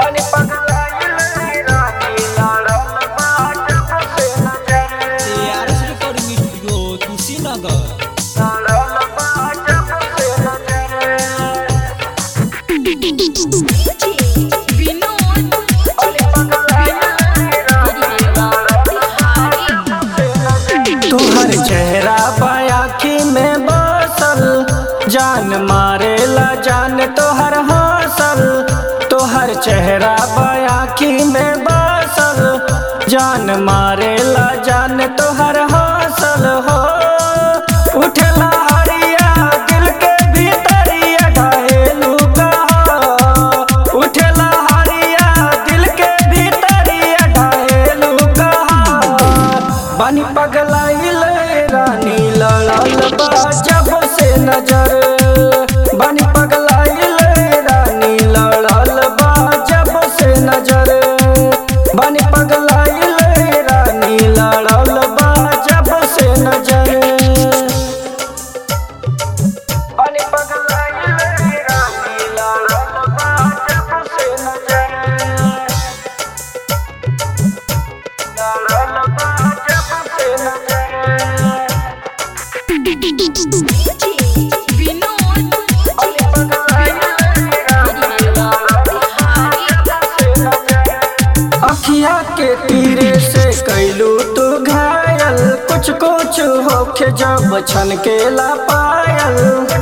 बनी पगलाइल रानी लड़ल बा जब से नजर ARS Recording Studio, Kushinagar. लड़ल बा जब से नजर विनोद बनी पगलाइल रानी लड़ल तोहर चेहरा आखी में बसल जान मारेला जान तोहर हौसल तोहर चेहरा आखी में बसल जान मारेला जान तोहर हौसल हो उठला हरिया दिल के भीतरिया घायलू कहा उठला हरिया दिल के भीतरिया घायलू कहा बनी पगलाइल रानी लड़ल बा जब से नजर बनी पगलाइल रानी लड़ल बा जब से नजर बनी पगलाइल रानी लड़ल बा जब से नजर बनी पगलाइल रानी लड़ल बा जब से नजर लड़ल बा जब से नजर विनोद बनी पगलाइल रानी लड़ल अखिया के तीरे से कैलू तू घायल कुछ कुछ होके जब छन के ला पायल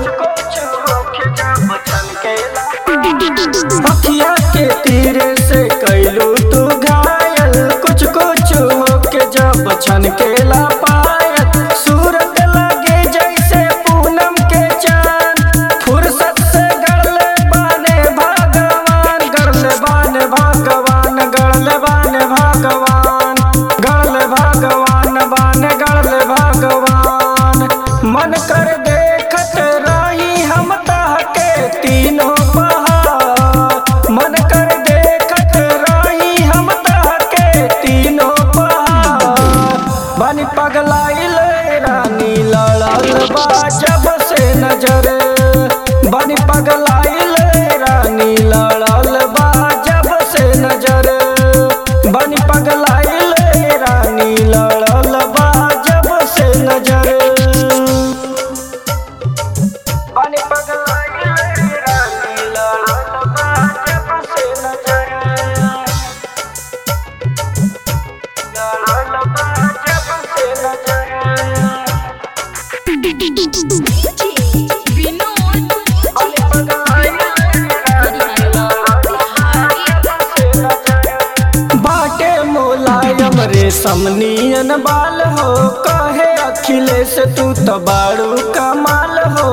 अखिया के तीरे से कैलू तू घायल कुछ कुछ होके जब छन के ला पायल सूरत लगे जैसे पूनम के चांद फुर्सत से गड़ले बाने भगवान गड़ले बाने भगवान गड़ले बाने भगवान गड़ले भगवान बाने गड़ले भगवान मन कर देखत रही हम तहके तीनों पहाड़ मन कर देखत रही हम तहके तीनों पहाड़ बनी पगलाइल रानी लड़ल बा जब से नजर बनी पगलाइल रानी लड़ल बा जब से नजर बनी पगलाइल रानी लड़ल बा जब से नजर बनी पगलाइल रानी लड़ल बा जब से नजर लड़ल बा जब से नजर विनोद बाटे मोलायम रे समनियन बाल हो कहे अखिलेश तू तो बारू कमाल हो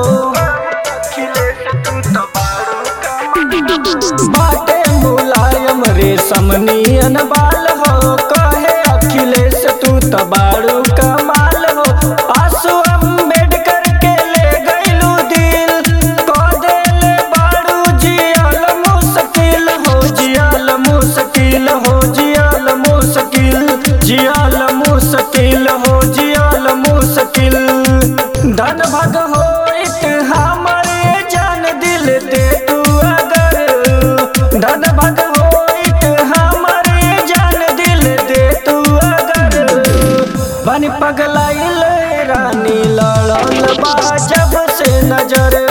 बाटे मोलायम रे समनियन बाल हो कहे अखिलेश तू तो बारू कमाल हो आंसू अम्बेडकर के ले गइलू दिल को देले बारू जियल मुश्किल हो जियल मुश्किल हो जियल मुश्किल जियल मुश्किल हो जियल मुश्किल धन भग हो हमरे जान दिल दे तू अगर धन भग हो हमरे जान दिल दे तू अगर बन पगलाइल रानी लड़ल बा जब से नजर